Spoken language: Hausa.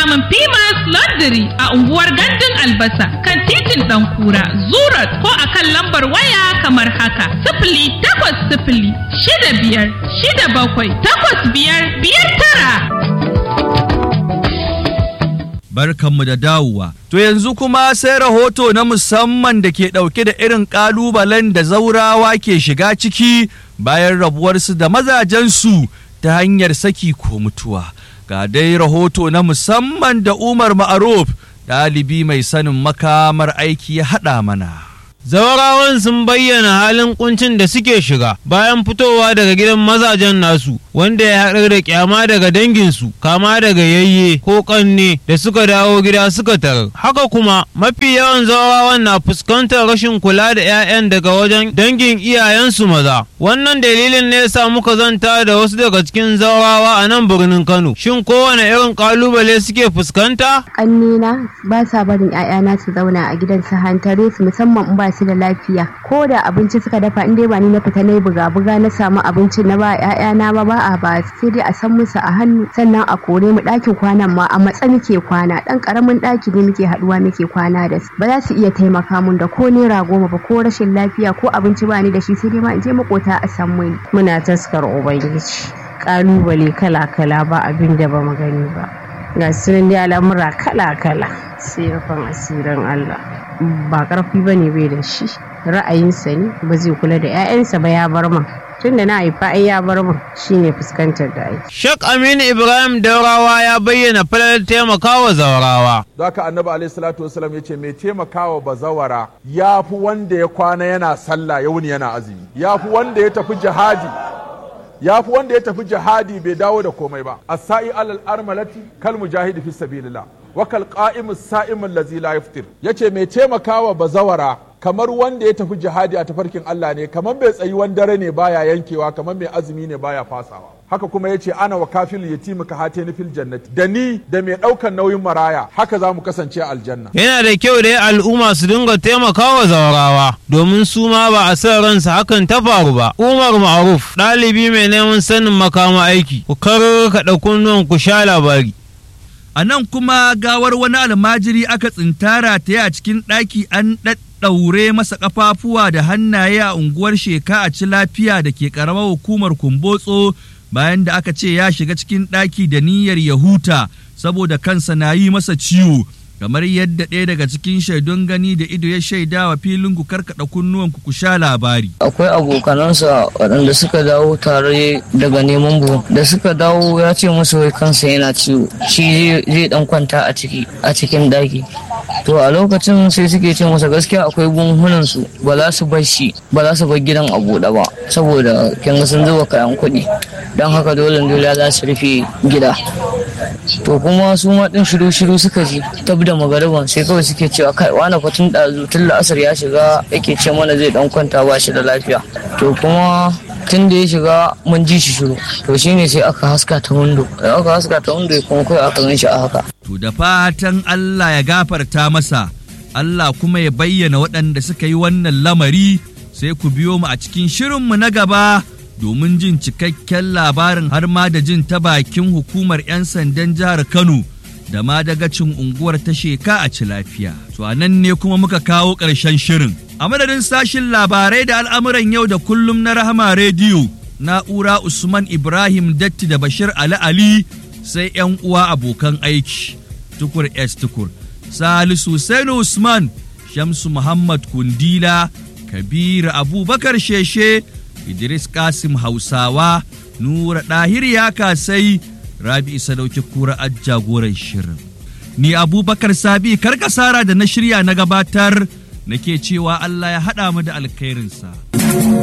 samun Pimas Laundry a unguwar Gandun Albasa kan titin ɗan kura Zurat ko a kan lambar waya kamar haka. Sifili takwas sifili shida biyar shida bakwai takwas biyar biyar tara. barkanmu da dawowa. To yanzu kuma sai rahoto na musamman da ke ɗauke da irin ƙalubalen da zaurawa ke shiga ciki bayan rabuwarsu da mazajensu ta hanyar saki ko mutuwa. Ga dai rahoto na musamman da Umar Ma'aruf ɗalibi mai sanin makamar aiki ya haɗa mana. Zawarawan sun bayyana halin kuncin da suke shiga bayan fitowa daga gidan mazajen nasu wanda ya haɗar da kyama daga danginsu kama daga yayye ko ƙanne da suka dawo gida suka tarar. Haka kuma mafi yawan zawarawan na fuskantar rashin kula da 'ya'yan daga wajen dangin iyayensu maza. Wannan dalilin ne yasa muka zanta da wasu daga cikin zawarawa a nan birnin Kano. Shin kowane irin ƙalubale suke fuskanta? Ƙannena ba sa barin 'ya'yana su zauna a gidan su hantare su musamman in ba su da lafiya ko da abinci suka dafa in dai ba ni na fita na yi buga-buga na samu abincin na ba ƴaƴana ba ba a ba sai dai a san musu a hannu sannan a kore mu ɗakin kwanan ma a matsa muke kwana ɗan ƙaramin ɗaki ne muke haɗuwa muke kwana da su ba za su iya taimaka mun da ko naira goma ba ko rashin lafiya ko abinci ba ni da shi sai dai ma in je makota a san muni. muna taskar ubangiji ƙalubale kala-kala ba abin da ba mu gani ba ga sunan dai al'amura kala-kala sai rufin asirin Allah ba karfi ba ne bai da shi ra'ayinsa ne ba zai kula da 'ya'yansa ba ya bar man tun da na haifa ai ya bar man shine fuskantar da aiki. Shek Aminu Ibrahim Daurawa ya bayyana falar taimakawa zawarawa. Zaka annabi alaihi salatu wasalam ya ce mai taimakawa bazawara ya fi wanda ya kwana yana sallah ya wuni yana azumi ya fi wanda ya tafi jihadi ya fi wanda ya tafi jihadi bai dawo da komai ba as-sa'i alal armalati kal mujahidi fi sabilillah wa kal qa'imus sa'im allazi la yaftir yace mai taimakawa bazawara kamar wanda ya tafi jihadi a tafarkin Allah ne kamar mai tsayuwan dare ne baya yankewa kamar mai azumi ne baya fasawa haka kuma ya ce ana wa kafil yatimi ka hate ni fil jannati da ni da mai ɗaukan nauyin maraya haka za mu kasance a aljanna Yana da kyau dai al'umma su dinga taimakawa zawarawa domin su ma ba a san ransa hakan ta faru ba. Umar Ma'ruf ɗalibi mai neman sanin makama aiki ku kar ka ɗauki ku sha labari. A nan kuma gawar wani almajiri aka tsintara ta a cikin ɗaki an ɗaɗɗaure masa ƙafafuwa da hannaye a unguwar sheka a ci lafiya da ke ƙaramar hukumar kumbotso bayan da aka ce ya shiga cikin ɗaki da niyyar ya huta saboda kansa na yi masa ciwo kamar yadda ɗaya daga cikin shaidun gani da ido ya shaida wa filin ku karkaɗa kunnuwan ku sha labari. akwai abokanansa waɗanda suka dawo tare daga neman buhu da suka dawo ya ce musu wai kansa yana ciwo shi zai dan kwanta a ciki a cikin daki to a lokacin sai suke ce masa gaskiya akwai bunhunan su ba za su bar shi ba za su bar gidan a buɗe ba saboda kin ga sun zuba kayan kuɗi don haka dole dole za su rufe gida to kuma su ma din shiru shiru suka ji tab da magariban sai kawai suke cewa kai wani fatun ɗazu tun la'asar ya shiga yake ce mana zai dan kwanta ba shi da lafiya to kuma tun da ya shiga mun ji shi shiru to shine sai aka haska ta windo da aka haska ta windo kuma kai aka gan shi a haka To da fatan Allah ya gafarta masa, Allah kuma ya bayyana waɗanda suka yi wannan lamari sai ku biyo mu a cikin shirinmu na gaba domin jin cikakken labarin har ma da jin ta bakin hukumar 'yan sandan jihar Kano da ma dagacin unguwar ta sheka a ci lafiya. To a nan ne kuma muka kawo ƙarshen shirin. A madadin sashin labarai da al'amuran yau da kullum na Rahama Rediyo, na'ura Usman Ibrahim Datti da Bashir Ali Ali sai 'yan uwa abokan aiki. Tukur S Tukur, Salisu Sainu Usman, Shamsu Muhammad Kundila, Kabiru Abubakar Sheshe, Idris Kasim Hausawa, Nura Ɗahir ya kasai, Rabi Sadauki Kura jagoran shirin. Ni Abubakar Sabi karkasara da na shirya na gabatar nake cewa Allah ya haɗa mu da alkhairinsa.